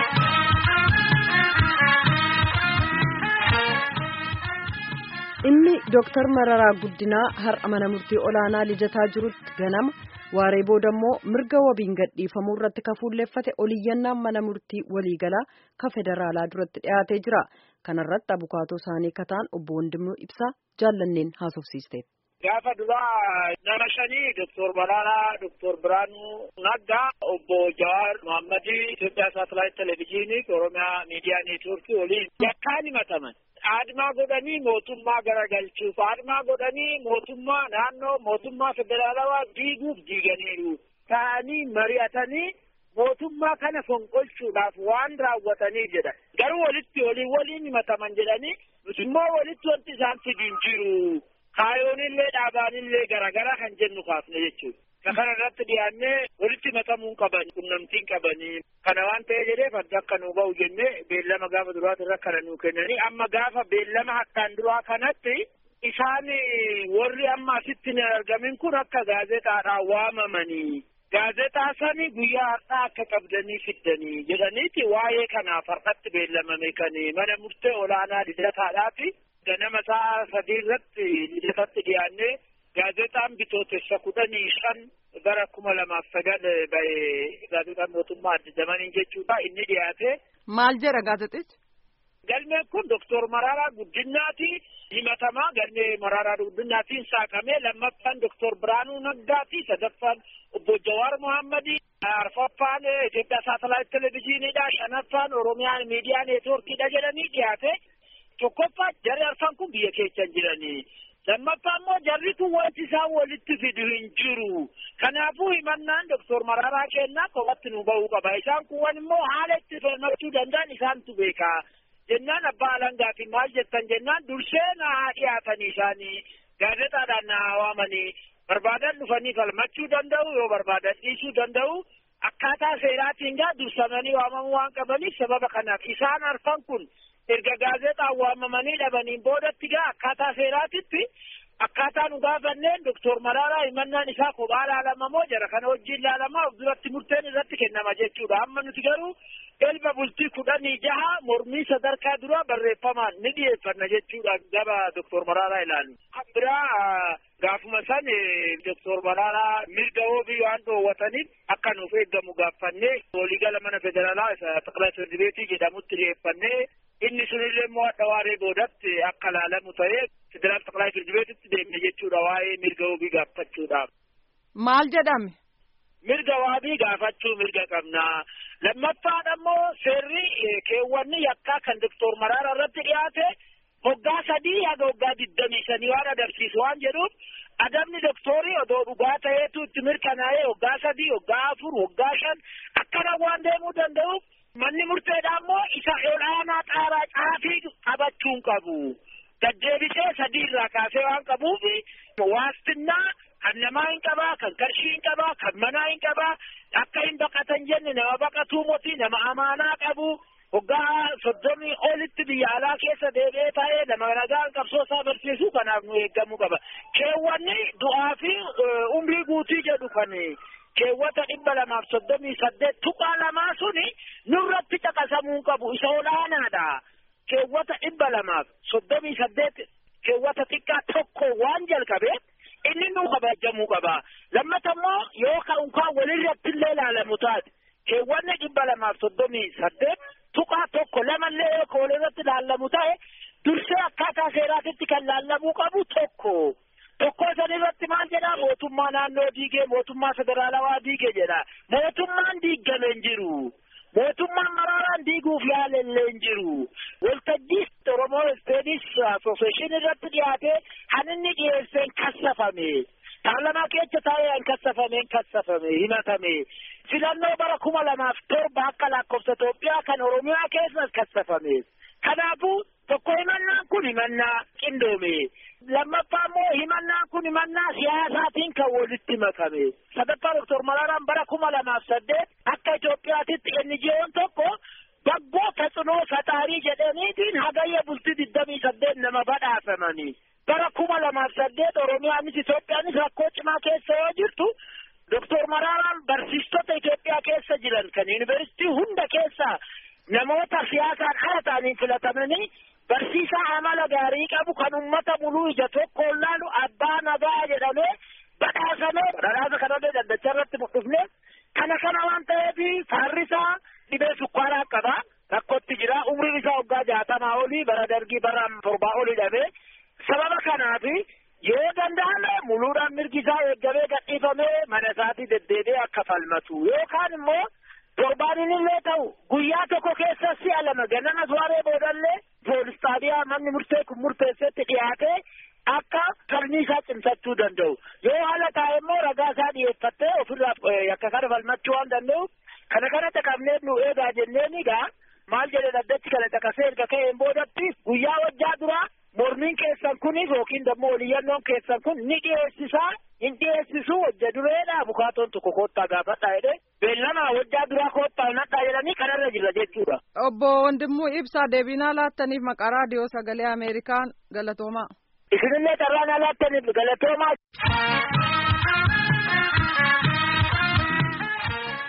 Inni Dooktar Mararaa Guddinaa har'a mana murtii olaanaa lijataa jirutti ganama waaree booda immoo mirga wabiin gadhiifamuu irratti ka fuulleeffate oliyyannaan mana murtii waliigalaa ka federaalaa duratti dhiyaatee jira. Kanarratti abukaatoo isaanii kataan obbo Wandimuu Ibsaa jaallanneen haasofsiisteef. Gaafa duraa nama shanii Doktor Mararaa, Doktor Biraanuu Naggaa, obbo Jawaar Mohammadii Itoophiyaa saatalaayit televezyiinii Oromiyaa miidiyaa neetwoorkii waliin yakkaan himataman. Aadmaa godhanii mootummaa garagalchuuf, aadmaa godhanii mootummaa naannoo mootummaa federaalawaa diiguuf diiganiiru. Ta'anii mari'atanii mootummaa kana fonqolchuudhaaf waan raawwatanii jedha. Garuu walitti olii waliin himataman jedhanii nuti immoo walitti wanti isaan fidiin jiru. Kaayoonillee dhaabaanillee garaagaraa kan jennu kaafne jechuudha. Kana irratti dhiyaannee walitti himatamuun qaban qunnamtiin qabanii kana waan ta'e jedheef adda akka nuu ba'u jennee beellama gaafa duraati irra kana nuu kennanii amma gaafa beellama akkaan duraa kanatti isaan warri amma asitti hin argamin kun akka gaazexaadhaan waamamanii gaazexaa sani guyyaa har'aa akka qabdanii fiddanii jedhaniiti waa'ee kanaaf har'atti beellamame kan mana murtee olaanaa lidataadhaati ganama sa'a sadii irratti lidatatti dhiyaannee gaazexaan bitootessa kudhanii shan bara kuma lamaaf sagal bahe gaazexaan mootummaa adda zamaniin jechuudha inni dhiyaate. Maal jedha gaazexichi? Galmeen kun Doktor Mararaa Guddinaati himatamaa galmee Mararaa Guddinaatiin saaqamee lammaffaan Doktor Biraanuu Naggaati sadaffaan obbo Jawaar Mohammadii arfaffaan Itoophiyaa saatalaayit televezyiiniidha shanaffaan Oromiyaa miidiyaa neetwoorkiidha jedhanii dhiyaate tokkoffaa jarri arfan kun biyya keessa jiranii. lammaffaa immoo jarri kun wanti isaan walitti fidu hin jiru kanaafuu himannaan doktor mararaa kennaa kophaatti nu bahuu qaba isaan kun immoo haala itti falmachuu danda'an isaantu beeka jennaan abbaa alangaatiin maal jettan jennaan dursee na haa dhiyaatanii isaanii gaazexaadhaan na haa waamanii barbaadan dhufanii falmachuu danda'u yoo barbaadan dhiisuu danda'u akkaataa seeraatiin gaa dursamanii waamamuu waan qabaniif sababa kanaaf isaan arfan kun erga gaazexaan waamamanii dhabaniin boodatti gaa akkaataa seeraatitti akkaataa nu gaafanneen doktor Mararaa himannaan isaa kophaa laalamamoo jara kana wajjin laalamaa of duratti murteen irratti kennama jechuudha amma nuti garuu elma bultii kudhanii jaha mormii sadarkaa duraa barreeffamaan ni dhiyeeffanna jechuudha gaba doktor Mararaa ilaalu. Biraa gaafuma san doktor Mararaa mirga wabii waan dhoowwataniif akka nuuf eeggamu gaafannee waliigala mana federaalaa isa xaqilaa firdi beetii jedhamutti dhiyeeffannee inni sunillee immoo hadha waaree boodatti akka laalamu ta'ee federaal xaqilaa firdi beetitti deemne jechuudha waa'ee mirga wabii gaafachuudhaaf. Maal jedhame? Mirga wabii gaafachuu mirga qabnaa. Lammaffaan ammoo seerri keewwanni yakkaa kan doktor Mararaa irratti dhiyaate hoggaa sadii haga hoggaa digdamii sanii waan adabsiisu waan jedhuuf adabni doktorii odoo dhugaa ta'eetu itti mirkanaa'ee hoggaa sadii hoggaa afur hoggaa shan akkana waan deemuu danda'uuf manni murteedhaa immoo isa olaanaa xaaraa caafii qabachuun qabu. Gaddeebisee sadii irraa kaasee waan qabuuf waastinnaa kan namaa hin qabaa kan qarshii hin qabaa kan manaa hin qabaa akka hin baqatan jenne nama baqatuu motii nama amaanaa qabu hoggaa soddomii olitti biyya alaa keessa deebi'ee taa'ee nama nagaan qabsoo isaa barsiisuu kanaaf nu eeggamuu qaba. Keewwanni du'aa fi umrii guutii jedhu kan keewwata dhibba lamaaf soddomii saddeet tuqaa lamaa suni nurratti caqasamuu qabu isa olaanaadha. Keewwata dhibba lamaaf soddomii saddeet keewwata xiqqaa tokko waan jalqabeef inni nu kabajamuu qaba. Lammata immoo yoo ka'ukaan walirratti illee ilaalamu taate keewwanni dhibba lamaaf soddomii saddeet tuqaa tokko lamallee yoo walirratti ilaalamu ta'e dursee akkaataa seeraatitti kan ilaalamuu qabu tokko. Tokko san irratti maal jedhaa mootummaa naannoo diigee mootummaa federaalawaa diigee jedha. Mootummaan diigame hin jiru. Mootummaan Maraaraan diiguuf yaalellee hin jiru. Waltajjii Oromoo Isteedis Asooseeshin irratti dhiyaatee kan inni dhiyeesseen kassafame. Paarlamaa keessa taa'ee hin kassafame hin kassafame himatame. Filannoo bara kuma lamaaf torba akka lakkoofsa Itoophiyaa kan Oromiyaa keessas kassafame. Kanaafuu tokko himannaan kun himannaa qindoome. lammaffaa immoo himannaan kun himannaa siyaasaatiin kan walitti makame. Sadaffaa Doktor Maraaraan bara kuma lamaaf saddeet akka Itoophiyaatitti NGO'n tokko baggoo taxinoo fataarii jedhaniitiin hagayya bultii digdamii saddeet nama badhaafamanii. Bara kuma lamaaf saddeet Oromiyaanis Itoophiyaanis rakkoo cimaa keessa yoo jirtu Doktor Maraaraan barsiistota Itoophiyaa keessa jiran kan yuunivarsiitii hunda keessaa namoota siyaasaan ala ta'aniin filatamanii barsiisaa amala gaarii qabu kan ummata buluu ija tokkoon laalu abbaa nagaa jedhamee badhaasamee badhaasa kanallee daddacha irratti mul'ifne kana kana waan ta'eef faarrisaa dhibee sukkaaraa qaba rakkootti jira umriin isaa waggaa jaatamaa olii bara dargii bara torbaa olii dhabee sababa kanaaf yoo danda'ame muluudhaan mirgi isaa eeggamee gadhiifamee mana isaatii deddeebi'ee akka falmatu yookaan immoo torbaanin illee ta'u guyyaa tokko keessa si'a lama ganama soiree boodallee poolis xaabiyaa manni murtee kun murteessetti dhiyaatee akka falmii isaa cimsachuu danda'u yoo haala taa'e immoo ragaa isaa dhiyeeffattee ofirraa akka kana falmachuu waan danda'u kana kanatti qabnee nu eegaa jenneen egaa maal jedhe dhaddachi kana caqasee erga ka'een boodatti guyyaa wajjaa duraa mormiin keessan kunis yookiin dammoo oliyyannoon keessan kun ni dhiyeessisaa hin dhiyeessisu wajja dureedha bukaatoon tokko koottaa gaafadha jedhe beellama wajjaa duraa koottaa nadhaa jedhanii kanarra jirra jechuudha. Obbo Wandimuu Ibsaa deebinaa laattaniif maqaa raadiyoo sagalee Ameerikaan galatoomaa. Isinillee carraan laattaniif galatoomaa.